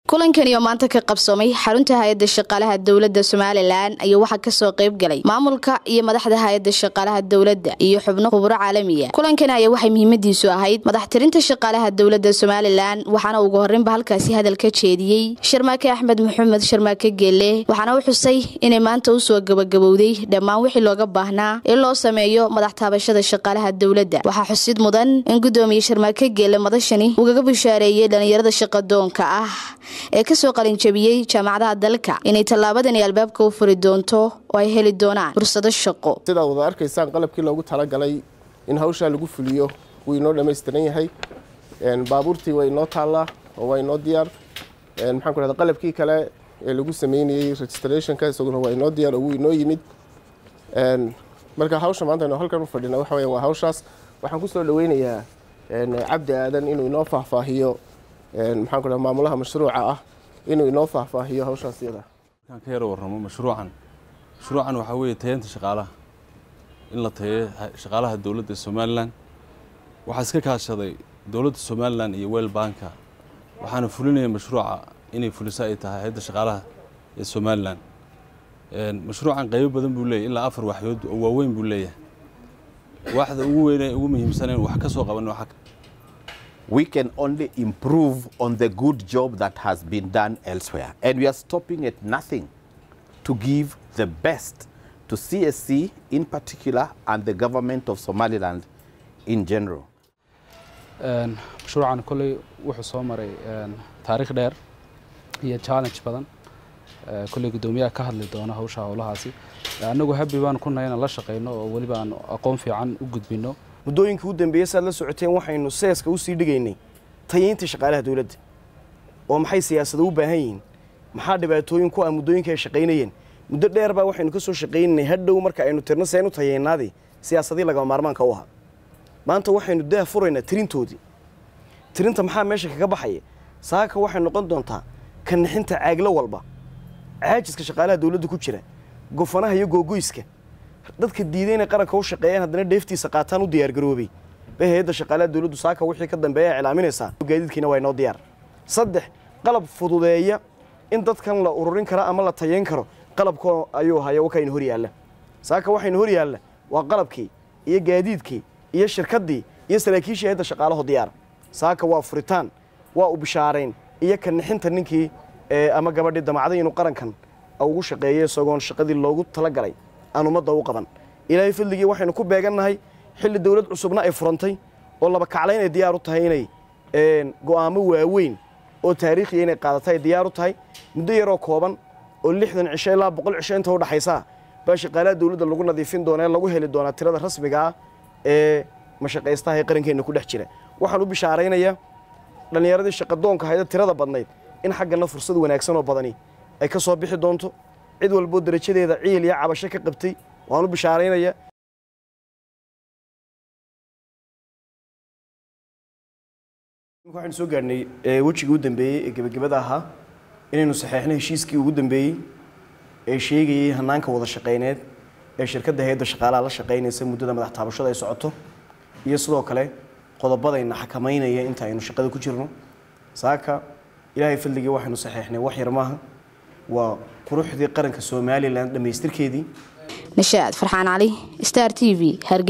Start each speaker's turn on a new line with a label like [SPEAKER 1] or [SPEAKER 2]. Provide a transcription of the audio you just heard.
[SPEAKER 1] kulankani oo maanta ka qabsoomay xarunta hay-adda shaqaalaha dowladda somalilan ayaa waxaa kasoo qayb galay maamulka iyo madaxda hay-adda shaqaalaha dowladda iyo xubno khuburo caalamiya kulankani ayaa waxay muhiimadiisu ahayd madaxtirinta shaqaalaha dowladda somalilan waxaana ugu horreynba halkaasi hadal ka jeediyey sharmaake axmed maxamed sharmaake geelle waxaana u xusay inay maanta usoo gabagabowday dhammaan wixii looga baahnaa in loo sameeyo madax taabashada shaqaalaha dowladda waxaa xusid mudan in gudoomiye sharmaake geelle madashani ugaga bushaareeyey dhalinyarada shaqadoonka ah ee kasoo qalinjabiyey jaamacadaha dalka inay tallaabadani albaabka u furi doonto oo ay heli doonaan fursado shaqo
[SPEAKER 2] sidaa wada arkaysaan qalabkii loogu talagalay in hawshaa lagu fuliyo wuu inoo dhammaystiran yahay baabuurtii waa inoo taallaa oo waa inoo diyaar maxaan ku dhahda qalabkii kale ee lagu sameynayey registrationka isaguna waa inoo diyaar oo wuu inoo yimid marka hawsha maanta aynu halkan u fadhina waxa weya waa hawshaas waxaan kusoo dhaweynayaa cabdi aadan inuu inoo faahfaahiyo maxaan ku dhaha maamulaha mashruuca ah inuu inoo faahfaahiyo hawshaas iyada
[SPEAKER 3] markaan ka yaro warramo mashruucan mashruucan waxaa weeye tayeenta shaqaalaha in la tayeeyo shaqaalaha dowladda somalilan waxaa iska kaashaday dowladda somalilan iyo wel banka waxaana fulinaya mashruuca inay fuliso ay tahay hay-adda shaqaalaha ee somalilan mashruucan qaybo badan buu leeyahy ilaa afar waxyood oo waaweyn buu leeyahay waaxda ugu weyne ugu muhiimsanayn wax ka soo qaban waxaa
[SPEAKER 4] we can only improve on the good job that has been done elsewhere. And we are stopping at nothing to give the best to CSC in particular and the government of Somaliland in general.
[SPEAKER 5] mashruucan kolley wuxuu soo maray taariikh dheer iyo challenge badan kolley guddoomiyaha ka hadli doona hawsha howlahaasi annagu habi baan ku nahay inaan la shaqayno oo weliba aan aqoon fiican u gudbinno
[SPEAKER 6] muddooyinkii u dambeeyey saad la socoteen waxaynu seeska u sii dhigaynay tayeynta shaqaalaha dowladda oo maxay siyaasada u baahan yihiin maxaa dhibaatooyin ku ah muddooyinka ay shaqaynayeen muddo dheer baa waxaynu ka soo shaqaynaynay hadhow marka aynu tirno seen u tayeynaadii siyaasadii lagama maarmaanka u ahaa maanta waxaynu daa furaynaa tirintoodii tirinta maxaa meesha kaga baxaya saaka waxay noqon doontaa kanixinta caaglo walba caajiska shaqaalaha dowladda ku jira gofanaha iyo googoyska dadka diiday inay qaranka u shaqeeyaan haddana dheeftiisa qaataan u diyaargaroobay bay hay-adda shaqaalaha dowladdu saaka wixii ka dambeeya iclaaminaysaa gaadiidkiina waa inoo diyaar saddex qalab fududeeya in dadkan la ururin karo ama la tayeyn karo qalabka ayuu haya wakaynu hor yaalla saaka waxaynu hor yaalla waa qalabkii iyo gaadiidkii iyo shirkaddii iyo saraakiishii hay-adda shaqaalaho diyaar saaka waa furitaan waa u bishaarayn iyo kanixinta ninkii ama gabadhii damacday inuu qarankan ugu shaqeeyo isagoon shaqadii loogu talagalay aan ummadda u qaban ilaahay fadligii waxaynu ku beegannahay xilli dowlad cusubna ay furantay oo laba kaclayn ay diyaar u tahay inay go'aamo waaweyn oo taariikhiya inay qaadata ay diyaar u tahay muddo yaroo kooban oo lixdan cisho ilaa boqol cisho inta u dhaxaysaa baa shaqaalaha dowladda lagu nadiifin doona ee lagu heli doonaa tirada rasmiga ah ee mashaqaystaha ee qarankeenna ku dhex jira waxaan u bishaaraynayaa dhallinyaradii shaqadoonka hayda tirada badnayd in xaggana fursad wanaagsan oo badani ay ka soo bixi doonto cid walboo darajadeeda ciil iyo cabasho ka qabtay waan u bishaaraynaya waxaynu soo gaadhnay wejigii u dambeeyey ee gebagabada ahaa inaynu saxeexno heshiiskii ugu dambeeyey ee sheegayey hanaanka wada shaqayneed ee shirkadda hay-adda shaqaalaha la shaqaynaysa muddada madax taabashada ay socoto iyo sidoo kale qodobadayna xakamaynaya inta aynu shaqada ku jirno saaka ilaahay fadligii waxaynu saxeexnay wax yar maaha waa quruxdii qaranka somalilan dhammaystirkeedii
[SPEAKER 1] nashaad farxaan cali star t v